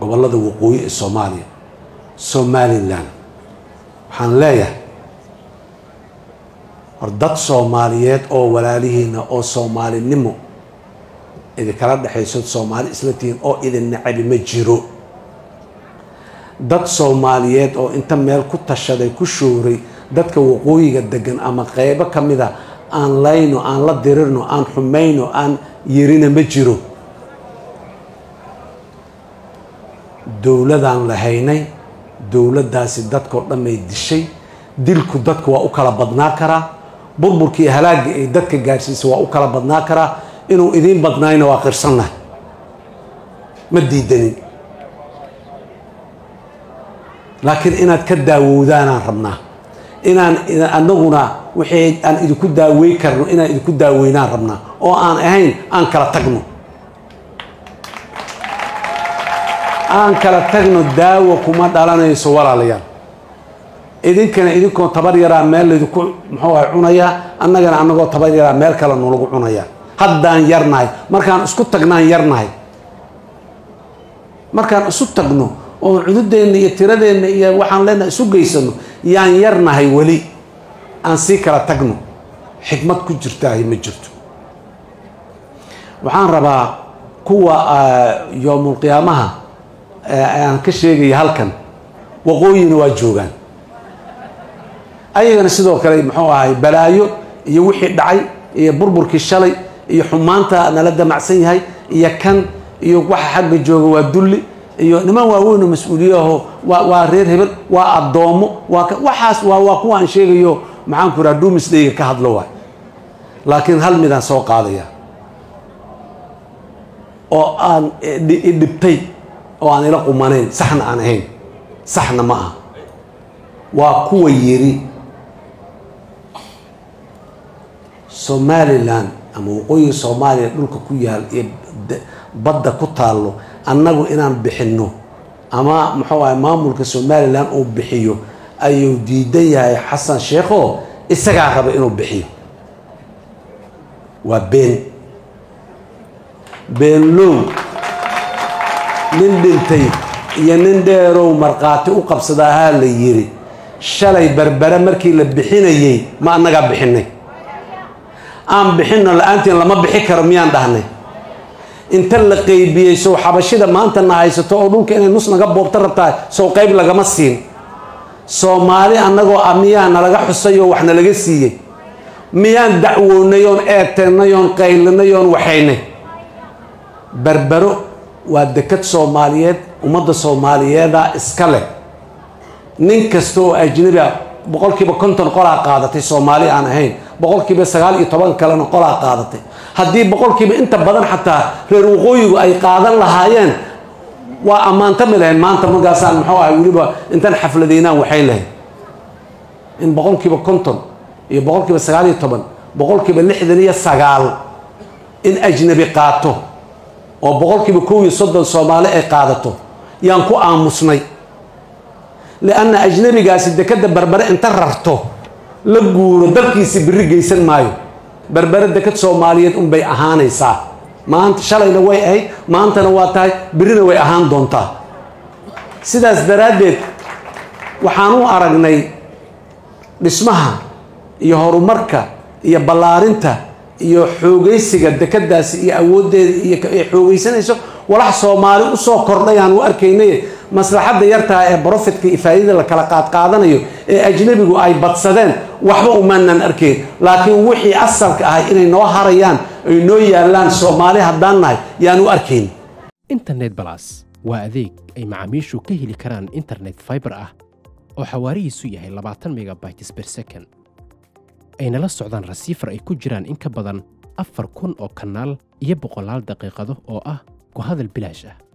gobollada waqooyi ee soomaaliya somalilan waxaan leeyahay hor dad soomaaliyeed oo walaalihiina oo soomaalinimo idinkala dhexayso soomaali isla tihiin oo idin nacabi ma jiro dad soomaaliyeed oo inta meel ku tashaday ku shooray dadka waqooyiga degan ama qeybo ka mid a aan layno aan la dirirno aan xumayno aan yerina ma jiro dowladaan lahaynay dowladdaasi dadkao dhanay dishay dilku dadka waa u kala badnaa karaa burburkii halaagga ay dadka gaarsiisay waa u kala badnaa karaa inuu idiin badnaayna waa qirsannahay ma diidanin laakiin inaad ka daawowdaanaan rabnaa inaan anaguna wixii aan idinku daawey karno inaan idinku daaweynaan rabnaa oo aan ahayn aan kala tagno aan kala tagno daawo kuma dhalanayso walaalayaal idinkana idinkoon tabar yaraa meel laydinku muxuu ahay cunayaa annagana annagoo tabar yaraa meel kale nolagu cunayaa haddaan yarnahay markaan isku tagnaan yarnahay markaan isu tagno oo cududeenna iyo tiradeenna iyo waxaan leenahay isu geysano yaan yarnahay weli aan sii kala tagno xikmad ku jirtaahi ma jirto waxaan rabaa kuwa yoomulqiyaamaha aan ka sheegaya halkan waqooyina waa joogaan ayagana sidoo kale muxuu ahay balaayo iyo wixii dhacay iyo burburkii shalay iyo xumaanta nala damacsan yahay iyo kan iyo waxa xagga jooga waa dulli iyo niman waaweyn oo mas-uuliyaho waa waa reer hebel waa addoomo waa waxaas waa waa kuwa aan sheegayo maxaan ku raha duumisdayga ka hadlo waay laakiin hal midaan soo qaadaya oo aan idhibtay oo aan ila qumanayn saxna aan ahayn saxna ma aha waa kuwa yiri somalilan ama waqooyiga soomaaliya dhulka ku yaal iyo badda ku taallo annagu inaan bixinno ama muxuu ahay maamulka somalilan uu bixiyo ayuu diidan yahay xasan sheekho isagaa raba inuu bixiyo waa been beenlow nin dhintay iyo nin dheerow markhaati u qabsadaahaa la yiri shalay berbere markii la bixinayey ma annagaa bixinay aan bixinno la-aantiin lama bixi karo miyaan dhahnay inta la qeybiyey sow xabashida maanta na haysato oo dhulka inay nus naga boobta rabtaa sow qeyb lagama siin soomaali annagoo ah miyaa nalaga xusay oo wax nalaga siiyey miyaan dacwoonay oon eeteennay oon qaylinay oon waxaynay berbero waa dekad soomaaliyeed ummadda soomaaliyeeda iska leh nin kasta oo ajnabi ah boqolkiiba konton qolaa qaadatay soomaali aan ahayn boqolkiiba sagaal iyo toban kalena qolaa qaadatay haddii boqolkiiba inta badan xataa reer waqooyigu ay qaadan lahaayeen waa ammaantami lahayn maanta markaasaan muxuu ahay weliba intaan xafladeynaan waxay lahayn in boqolkiiba konton iyo boqolkiiba sagaal iyo toban boqolkiiba lixdan iyo sagaal in ajnabi qaato oo boqolkiiba kow iyo soddon soomaali ay qaadato yaan ku aamusnay lianna ajnabigaasi dekadda berbere inta rarto la guuro dalkiisi biri geysan maayo berbere dekad soomaaliyeed unbay ahaanaysaa maanta shalayna way ahayd maantana waa tahay birina way ahaan doontaa sidaas daraaddeed waxaan u aragnay dhismaha iyo horumarka iyo ballaarinta iyo xoogaysiga dekadaasi iyo awooddeeda iyo ay xoogaysanayso walax soomaali usoo kordhayaan u arkaynay maslaxadda yartaha ee brofitka iyo faa'idada la kala qaadqaadanayo ee ajnabigu ay badsadeen waxba umaanan arkayn laakiin wixii asalka ahay inay noo harayaan ay noo yaallaan soomaali haddaan nahay yaan u arkayn internet balas waa adeeg ay macaamiishu ka heli karaan internet fiber ah oo xawaarihiisu yahay labaatan megabytes per second ayna la socdaan rasiifar ay ku jiraan in ka badan afar kun oo kanaal iyo boqolaal daqiiqado oo ah ku hadal bilaash ah